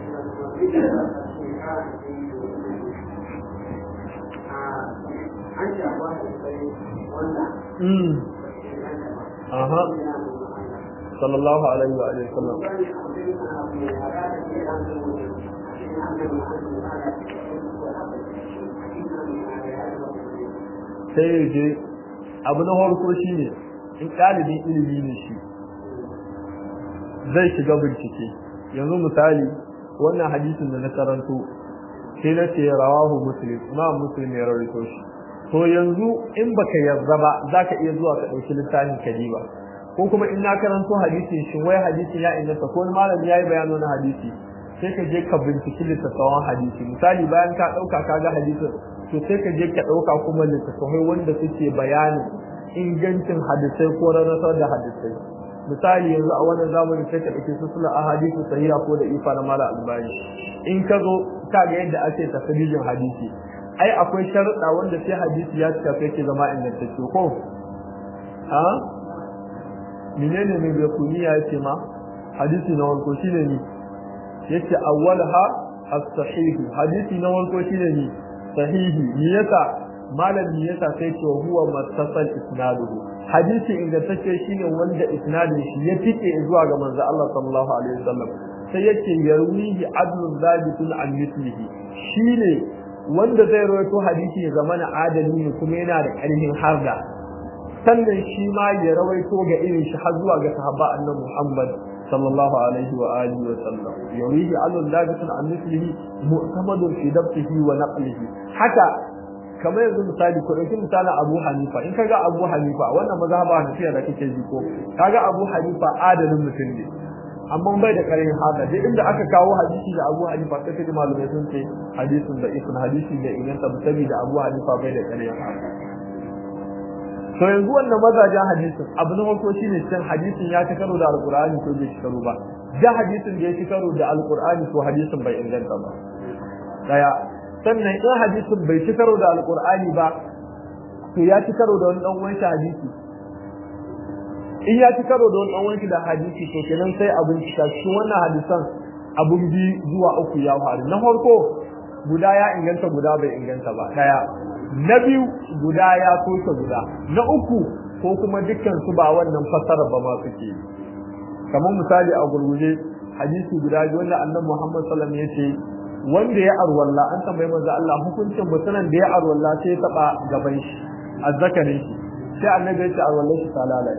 Mm. Aha. Sallallahu alaihi wa alihi wasallam. sai ya je abu na farko shi ne in ɗalibin ilimi ne shi zai shiga bincike yanzu misali wannan hadisin da na karanto sai na ce rawahu muslim ma muslim ya rawaito shi to yanzu in baka yarda ba zaka iya zuwa ka ɗauki littafin kadiba ko kuma in na karanto hadisin shin wai hadisin ya inganta ko malami yayi bayanin na hadisi sai ka je ka binciki littattafan hadisi misali bayan ka ɗauka ka ga hadisin to sai ka je ka ɗauka kuma littattafai wanda suke bayanin ingancin hadisai ko rarrasar da hadisai misali yanzu a wannan zamani sai ka ɗauki su suna ahadisu sahiha ko da ifa na mala albani in ka zo ka ga yadda ake tafsirin hadisi ai akwai sharuɗa wanda sai hadisi ya cika sai ke zama ingantacce ko ha menene mai bai kuniya yace ma hadisi na wanko shine ni yace awwalha as-sahih hadisi na farko shine ni sahihi me yasa malam me yasa sai ce huwa mattasal isnaduhu hadisi ingantacce shine wanda isnadin shi ya tike zuwa ga manzo Allah sallallahu alaihi wasallam sai yake yarwihi adlun zabitun an mislihi shine wanda zai rawaito hadisi ya zama na adali ne kuma yana da ƙarfin harda sannan shi ma ya rawaito ga irin shi har zuwa ga sahaba annabi Muhammad sallallahu alaihi wa alihi wa sallam yarwihi adlun zabitun an mislihi mu'tamadun fi dabtihi wa naqlihi haka kamar yanzu misali ko dauki misalin Abu Hanifa in kaga Abu Hanifa wannan mazhaba Hanafiya da kake ji ko kaga Abu Hanifa adalin mutum ne amma bai da karin haka duk inda aka kawo hadisi da Abu Hanifa sai kaji malamai sun ce hadisin da ibn hadisi da inganta musabi da Abu Hanifa bai da karin haka to yanzu wannan mazajen hadisin abu na farko shine cin hadisin ya ci karo da alqur'ani ko bai ci karo ba da hadisin da ya ci karo da alqur'ani ko hadisin bai inganta ba daya sannan in hadisin bai ci karo da alqur'ani ba to ya ci karo da wani dan uwan hadisi in ya ci karo da wani wanki da hadisi to kenan sai abin cika cikin wannan hadisan abun bi zuwa uku ya faru na farko guda ya inganta guda bai inganta ba daya na biyu guda ya soke guda na uku ko kuma dukkan su ba wannan fasara ba ma suke kamar misali a gurguje hadisi guda biyu wanda annabi Muhammad sallallahu alaihi wasallam yace wanda ya arwalla an tambaye manzo Allah hukuncin mutumin da ya arwalla sai ya taba gaban shi azzakarin shi sai annabi ya ce arwalla shi talala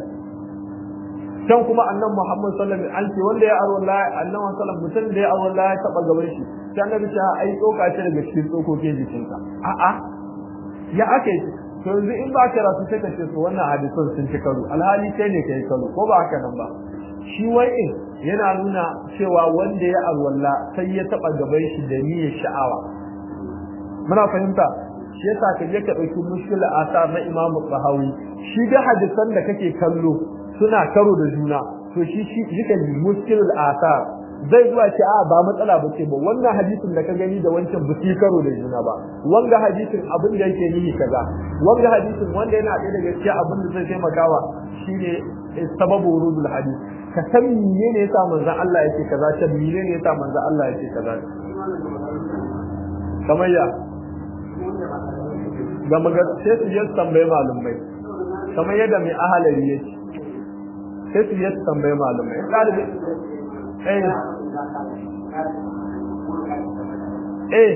can kuma annan Muhammad sallallahu alaihi wasallam an ce wanda ya arwalla annan sallallahu mutum da ya arwalla ya taba gaban shi sai annabi ce ai tsoka ce daga cikin tsokokin jikinka a a ya ake to yanzu in ba ka rasu sai ka ce to wannan hadisan sun ci karo alhali kai ne kai karo ko ba haka nan ba shi wai in yana nuna cewa wanda ya arwalla sai ya taba gaban shi da niyyar sha'awa muna fahimta shi yasa ka je ka dauki mushkil asar na Imam Tahawi shi da hadisan da kake kallo suna karo da juna to shi shi yake muskil asar zai zuwa ce a ba matsala ba ce ba wannan hadisin da ka gani da wancan ba su karo da juna ba wanga hadisin abin da yake nihi kaza wanga hadisin wanda yana ɗaya daga cikin abin da zai taimakawa shine sababu wurudul hadis ka san menene yasa manzon Allah yake kaza ta menene yasa manzon Allah yake kaza kamar ya ga magar sai su je tambaye malumai kamar yadda mai ahalari yake sai su yi tambaye malumai ɗalibi eh eh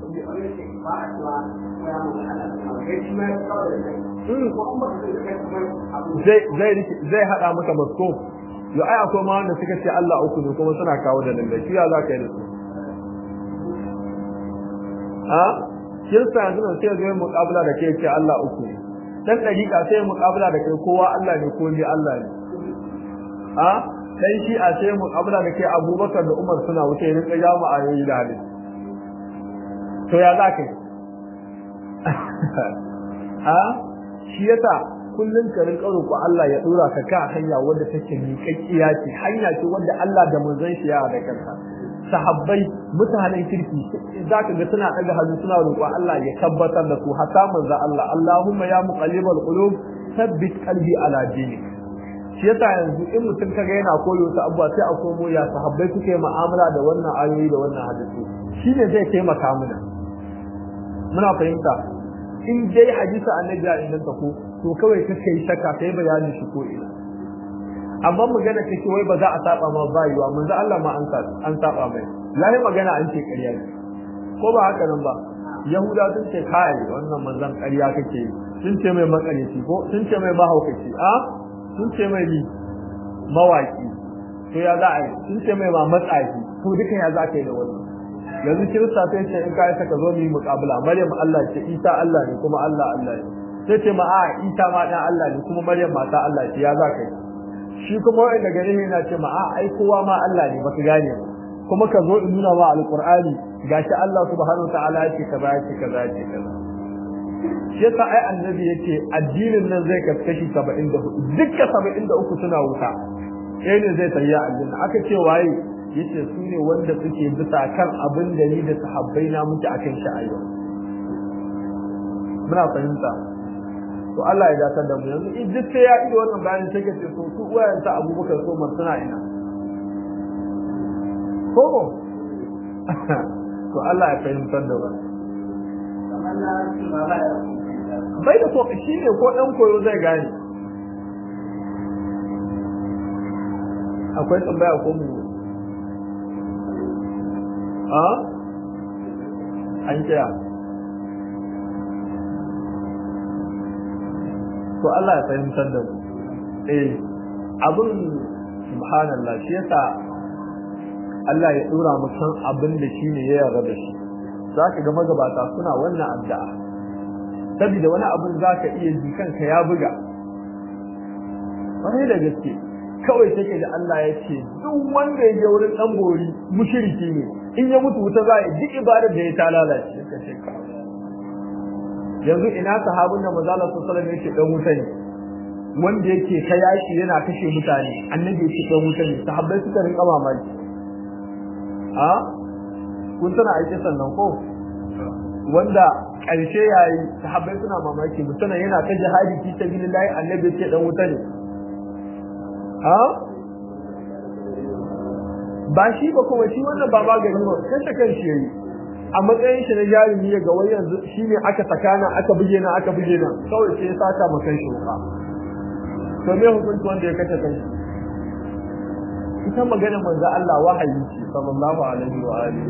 zai haɗa maka masko yau ai akwai ma wanda suka ce Allah uku ne kuma suna kawo da lallai shi ya za ka yi da su ha kirista yanzu nan sai zai muƙabala da kai ce Allah uku ne dan dariƙa sai muƙabala da kai kowa Allah ne ko ni Allah ne a dan shi a sai muƙabala da kai Abubakar da Umar suna wuce ne kai jamu ayoyi da hadisi to ya zaka yi a shi yasa kullun ka rinka roƙo Allah ya dora ka ka hanya wanda take miƙaƙiya ce hanya ce wanda Allah da manzon shi ya da kansa sahabbai mutanen kirki zaka ga suna daga hannu suna roƙo Allah ya tabbatar da su hatta manzo Allah Allahumma ya muqallibal qulub thabbit qalbi ala dinik shi yasa yanzu in mutum kaga yana koyo ta abuwa sai a komo ya sahabbai suke mu'amala da wannan ayoyi da wannan hadisi shine zai taimaka mana muna fahimta in dai hadisi annabi ya inganta ko to kawai kake yi shakka kai bayanin shi ko ina amma magana take wai ba za a saba ma ba yiwa manzo Allah ma an an saba mai lahi magana an ce ƙarya ne ko ba haka nan ba yahuda sun ce kai wannan manzon ƙarya kake sun ce mai makareci ko sun ce mai mahaukaci a sun ce mai bi mawaki to ya za a yi sun ce mai ma matsafi to duka ya za ka yi da wannan yanzu kirista sai ce in ka yi saka zo mu yi muƙabala maryam Allah ce isa Allah ne kuma Allah Allah ne sai ce ma a isa ma dan Allah ne kuma maryam mata Allah ce ya za ka yi shi kuma wanda gare ne yana ce ma a ai kowa ma Allah ne baka gane ba kuma ka zo in nuna ma alqur'ani gashi Allah subhanahu wa ta'ala yake kaza yake kaza yake kaza shi yasa ai annabi yake addinin nan zai kaskashi 74 dukka 73 suna wuta sai ne zai tarya aljanna aka ce waye yace su ne wanda suke bisa kan abin da ni da sahabbai na muke akan shi a yau muna fahimta to Allah ya datar da mu yanzu in duk sai ya ido wannan bayanin sai ka ce to su uwayen sa Abubakar so man suna ina ko to Allah ya fahimtar da ba bai da ko shi ne ko dan koyo zai gane akwai tambaya ko mu a an kira to Allah ya fahimtar da mu eh abin subhanallah shi yasa Allah ya dora mu san abin da shine ya yarda da shi zaka ga magabata suna wannan addu'a saboda wani abin zaka iya ji kanka ya buga wani da gaske kawai take da Allah ya ce duk wanda ya je wurin dan bori mushriki ne in ya mutu wuta za a duk ibadar da ya ta lalace kace yanzu ina sahabin da manzo Allah sallallahu alaihi wasallam yake dan wuta ne wanda yake ta yaki yana kashe mutane annabi yake dan wuta ne sahabbai suka rinka mamaki a kun tana aike sannan ko wanda ƙarshe yayi sahabbai suna mamaki mutuna yana ta jihadi fi sabilillah annabi yake dan wuta ne a ba shi ba kuma shi wannan ba magani ba kashe kan shi yayi a matsayin shi na jarumi ga wai yanzu shine aka sakana aka buge na aka buge na kawai sai ya saka ma kan shi wuka to me hukunci wanda ya kace kan shi ita magana manzo Allah wahayi ce sallallahu alaihi wa alihi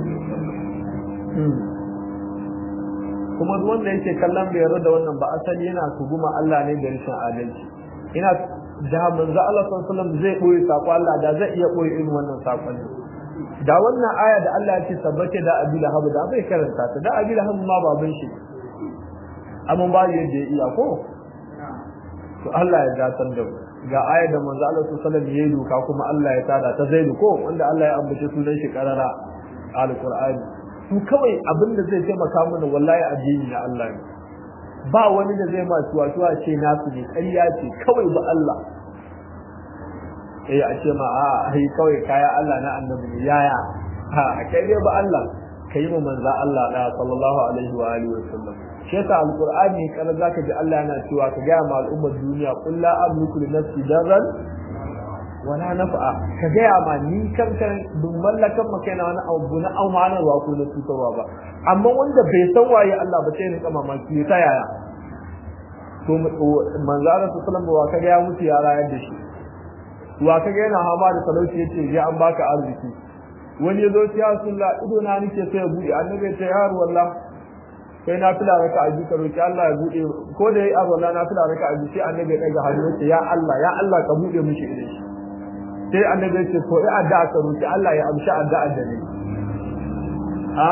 kuma duk wanda yake kallon bai yarda da wannan ba asali yana tuguma Allah ne da rashin adalci ina da manzo Allah sallallahu alaihi wasallam zai boye sako Allah da zai iya boye irin wannan sakon da wannan aya da Allah ya ce sabbace da Abi Lahab da bai karanta ta da Abi Lahab ma baban shi amma ba yadda ya iya ko to Allah ya gatar da ga aya da manzo Allah sallallahu alaihi wasallam ya doka kuma Allah ya tada ta zaidu ko wanda Allah ya ambace sunan shi karara alqur'ani su kawai abin da zai taimaka mana wallahi addini na Allah ne ba wani da zai ma tuwa tuwa ce nasu ne ƙarya ce kawai ba Allah eh a ce ma a ai kawai kaya Allah na annabi ne yaya ha kai dai ba Allah kai mu manzo Allah da sallallahu alaihi wa alihi wa sallam shi yasa alqur'ani kana zaka ji Allah yana cewa ka ga ma al'ummar duniya qul la amliku li nafsi darran wala naf'a ka ga ma ni kan kan bin mallakan maka yana wani abu na amanarwa ko na tutarwa ba amma wanda bai san waye Allah ba sai ne kama maki ta yaya to manzo Allah sallallahu alaihi wa kaga ya mutu ya rayar da shi wa kaga yana hama da talauci yace ya an baka arziki wani yazo ya sunna ido na nake sai ya bude annabi ya ce ya wallah sai na fila raka a ka roki Allah ya bude ko da yayi azalla na fila raka a sai annabi ya daga hannu yace ya Allah ya Allah ka bude mishi idan shi sai annabi ya ce ko ai addu'a ka roki Allah ya amshi addu'a da ne a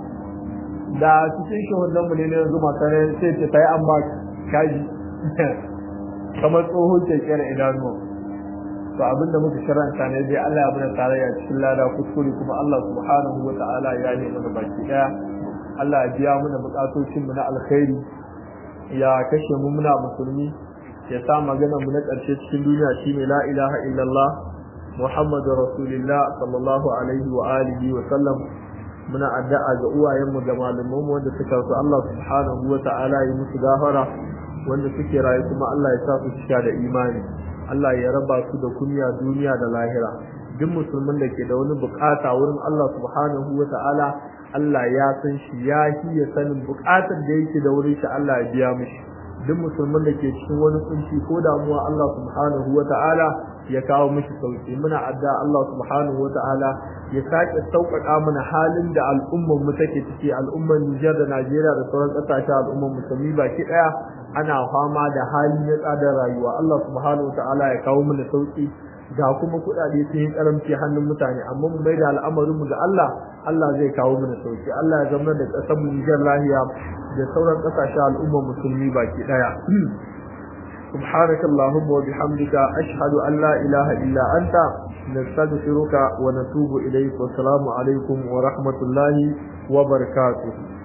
da cikin shahudan mu ne ne yanzu makare sai ce sai an ba kaji kamar tsohon kekiyar idanuwa to abinda muka karanta ne dai Allah ya bada tarayya cikin lada kuskure kuma Allah subhanahu wa ta'ala ya yi mana baki daya Allah ya biya mana bukatocin mu na alkhairi ya kashe mu muna musulmi ya sa magana mu na karshe cikin duniya shine la ilaha illallah Muhammadu Rasulullah sallallahu alaihi wa alihi wa sallam muna addu'a ga uwayenmu ga malamanmu wanda suka rasu Allah subhanahu wa ta'ala ya musu gafara wanda suke rayu kuma Allah ya sa su cika da imani Allah ya raba su da kunya duniya da lahira duk musulmin da ke da wani bukata wurin Allah subhanahu wa ta'ala Allah ya san shi ya ya sanin bukatar da yake da wurin shi Allah ya biya mishi duk musulmin da ke cikin wani kunci ko damuwa Allah subhanahu wa ta'ala ya kawo mishi sauki muna adda Allah subhanahu wa ta'ala ya sake sauƙaƙa mana halin da al'ummar mu take ciki al'ummar Nijar da Najeriya da sauran ƙasashen al'ummar musulmi baki ɗaya ana fama da hali na tsadar rayuwa Allah subhanahu wa ta'ala ya kawo mana sauki ga kuma kuɗaɗe sun yi karamci hannun mutane amma mu mai da al'amarin mu ga Allah Allah zai kawo mana sauki Allah ya zama da ƙasar mu Nijar lahiya da sauran ƙasashen al'ummar musulmi baki ɗaya سبحانك اللهم وبحمدك أشهد أن لا إله إلا أنت نستغفرك ونتوب إليك والسلام عليكم ورحمة الله وبركاته